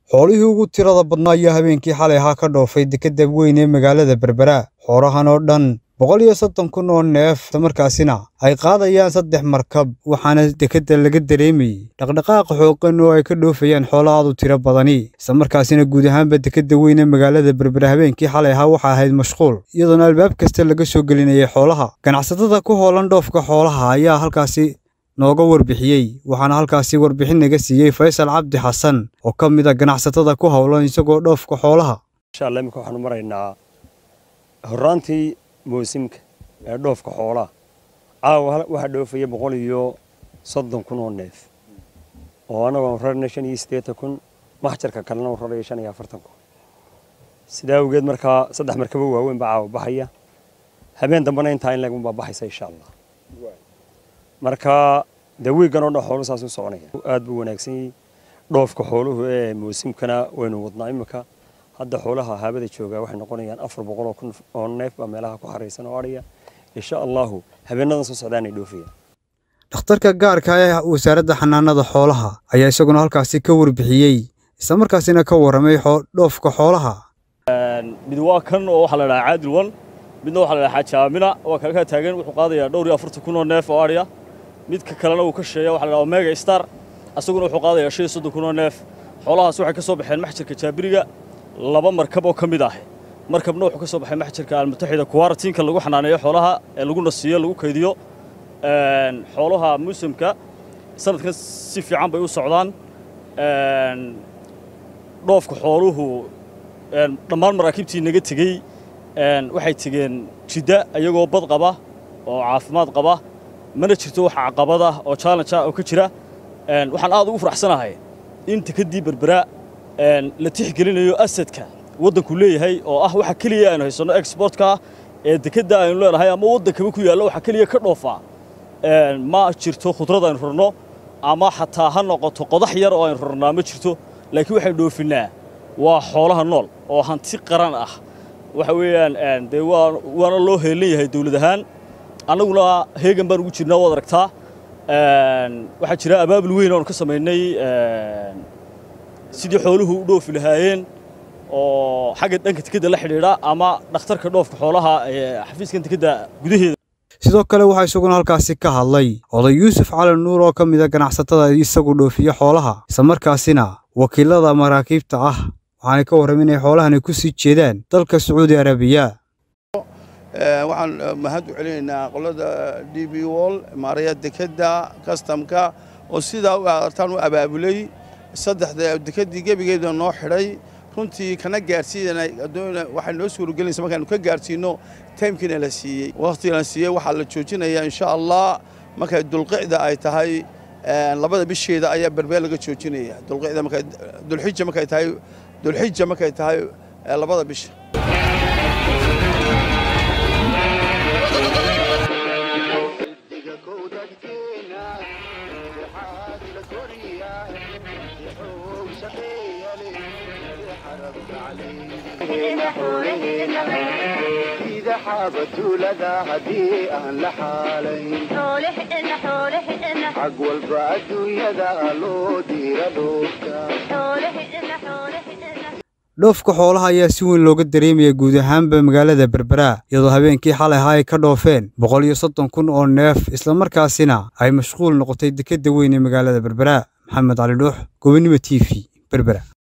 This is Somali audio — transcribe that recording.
xoolihii ugu tirada badnaa ayaa habeenkii xalay ahaa ka dhoofay dekedda weyn ee magaalada berbera xoolahan oo dhan boqol iyo soddon kun oo neef islamarkaasina ay qaadayaan saddex markab waxaana dekedda laga dareemayey dhaqdhaqaaqa xooqan oo ay ka dhoofayaan xoolo aad u tiro badani islamarkaasina guud ahaanba dekedda weyn ee magaalada berbera habeenkii xalay ahaa waxaa ahayd mashquul iyadoona albaab kasta laga soo gelinayay xoolaha ganacsatada ku hoolan dhoofka xoolaha ayaa halkaasi nooga warbixiyey waxaana halkaasi warbixin naga siiyey faysal cabdi xasan oo ka mid a ganacsatada ku howlan isagoo dhoofka xoolaha insha allah imika waxaanu maraynaa horraantii moosimka ee dhoofka xoolaha caawa waxaa dhoofaya boqol iyo soddon kun oo neef oo annagoo rarna shan iyo siddeetan kun maxjarka kalena u raraya shan iyo afartan kun sidaa awgeed markaa saddex markabo waaweyn baa caawa baxaya habeen dambena intaa in leegun baa baxaysa insha allah marka dee wiiggan oo dhan xooluhu saas u soconaya aad buu wanaagsan yahay dhoofka xooluhu ee moosimkana waynu wadnaa imika hadda xoolaha haabada joogaa waxay noqonayaan afar boqol oo kun oo neef baa meelaha ku xaraysan oo adhaya insha allahu habeenadan soo socdaanay dhoofayaan dhakhtarka gaarka ee wasaaradda xanaanada xoolaha ayaa isaguna halkaasi ka warbixiyey islamarkaasina ka warramay dhoofka xoolaha mid waa kan oo waxaa la dhahaa caadil wan midna waxaa la dhahaa xaajaamina waa kala kaa taagan wuxuu qaadayaa dhowr iyo afartan kun oo neef oo adhiya midka kalena uu ka sheeya waxa la dhahaa omega star asaguna wuxuu qaadayaa shan iyo soddon kun oo neef xoolahaas waxay ka soo baxeen maxjarka jaabiriga laba markab oo ka mid ah markabna wuxuu ka soo baxay maxjarka almutaxida kuwaaratiinka lagu xanaaneeyo xoolaha ee lagu nasiiyo lagu kaydiyo xoolaha muusimka sanadkan si fiican bay u socdaan dhoofka xooluhu dhammaan maraakiibtii naga tegey waxay tegeen jidda iyagoo bad qaba oo caafimaad qaba mana jirto wax caqabada oo challenge ah oo ka jira waxaan aad ugu faraxsanahay in dekeddii berbera la tixgelinayo asadka waddanku leeyahay oo ah waxa keliya aynu haysanno exportka ee dekedda aynu leenahay ama waddankaba ku yaallo waxa keliya ka dhoofaa ma jirto khudrad aynu rarno ama xataa ha noqoto qodax yar oo aynu rarnaa ma jirto laakiin waxaynu dhoofinnaa waa xoolaha nool oo hanti qaran ah waxa weeyaan dee waana loo heelan yahay dawlad ahaan annaguna heegan baan ugu jirnaa waad aragtaa waxaa jira abaabul weyn oonu ka samaynay sidii xooluhu u dhoofi lahaayeen oo xagga dhanka dekedda la xidhiidha ama dhakhtarka dhoofka xoolaha ee xafiiskan dekedda gudaheeda sidoo kale waxaa isaguna halkaasi ka hadlay oday yuusuf cali nuur oo ka mid a ganacsatada isagu dhoofiya xoolaha islamarkaasina wakiilada maraakiibta ah waxaanay ka warram inay xoolahani ku sii jeedaan dalka sacuudi arabiya waxaan mahad u celinaynaa qolada d b wol maaraya dekedda kastamka oo sidaa u artaan u abaabulay saddexda dekeddii gebigeeda noo xidhay runtii kana gaarsiinana waxay noo suuragelinaysa markaanu ka gaarsiinno taymkiina la siiyey wakhtiga la siiyey waxaa la joojinayaa insha allah markay dulqicda ay tahay labada bisheeda ayaa berbeel laga joojinaya dulqicda markay dulxija markay tahay dulxija markay tahay labada bisha xaabatuulada haddii aan la xaalayn xag walba adduunyada loo diira dhoofka xoolaha ayaa si weyn looga dareemaya guud ahaanba magaalada berbera iyadoo habeenkii xalay ahaa ay ka dhoofeen boqol iyo soddon kun oo neef islamarkaasina ay mashquul noqotay dekedda weyn ee magaalada berbera maxamed cali dhuux gobonnimo t v berbera